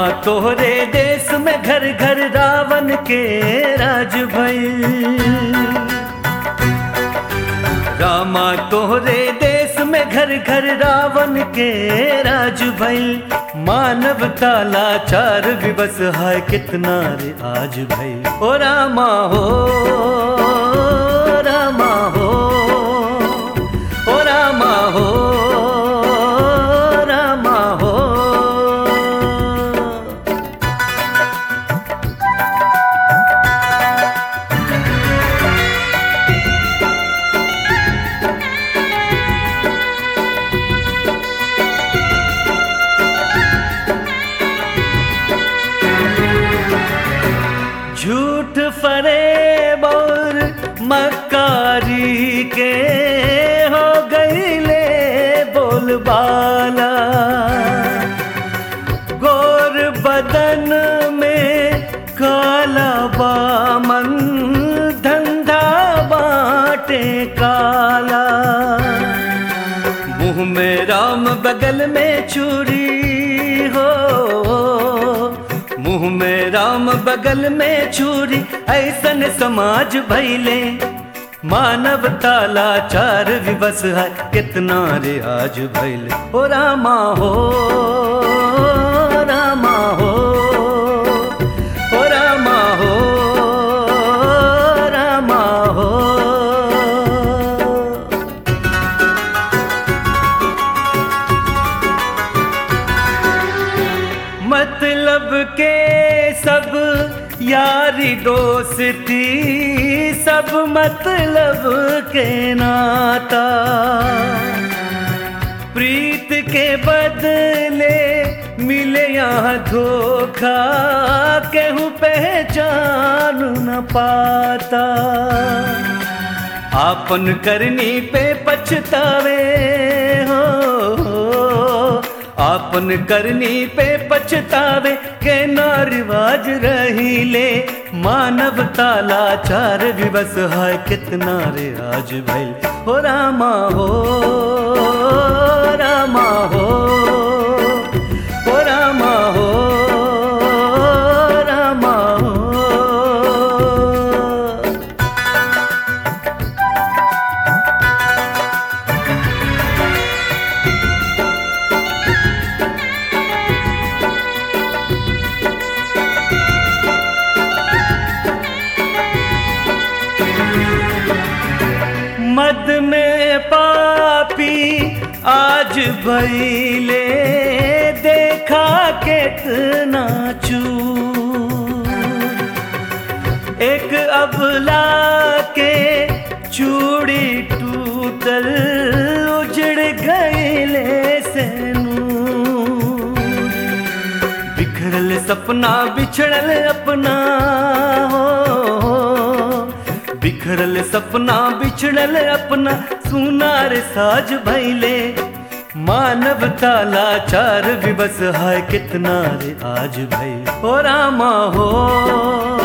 तोहरे देश में घर घर रावण के राज भइल रामा तोहरे देश में घर घर रावण के राज भइल मानवता लाचार विवश है कितना रे आज भइल ओ रामा हो रामा हो ओ रामा हो रामा हो झूठ फरेब और मकारी के हो गईले बोलबाला गोर बदन में काला बामन धंधा बाटे काला मुंह में राम बगल में चूरी हो मुंह में राम बगल में छुरी ऐसन समाज भैले मानवता लाचार विवश है कितना रे आज भैले ओ रामा हो रामा हो ओ रामा हो रामा हो मतलब के सब यारी दोस्ती सब मतलब के नाता प्रीत के बदले मिले यहाँ धोखा केहू पहचान न पाता आपन करनी पे पछतावे हो आपन करनी पे पछतावे के ना रिवाज रहीले मानवता लाचार विवश है कितना रे आज भइल हो रामा हो रामा हो हो रामा हो रामा हो मद में पापी आज भैले देखा कितना चूर एक अबला के चूड़ी टूटल उजड़ गईले से नूर बिखरल सपना बिछड़ल अपना हो बिखरल सपना बिछड़ल अपना सुनार साज भैले मानवता लाचार विवश है कितना रे आज भई ओ रामा हो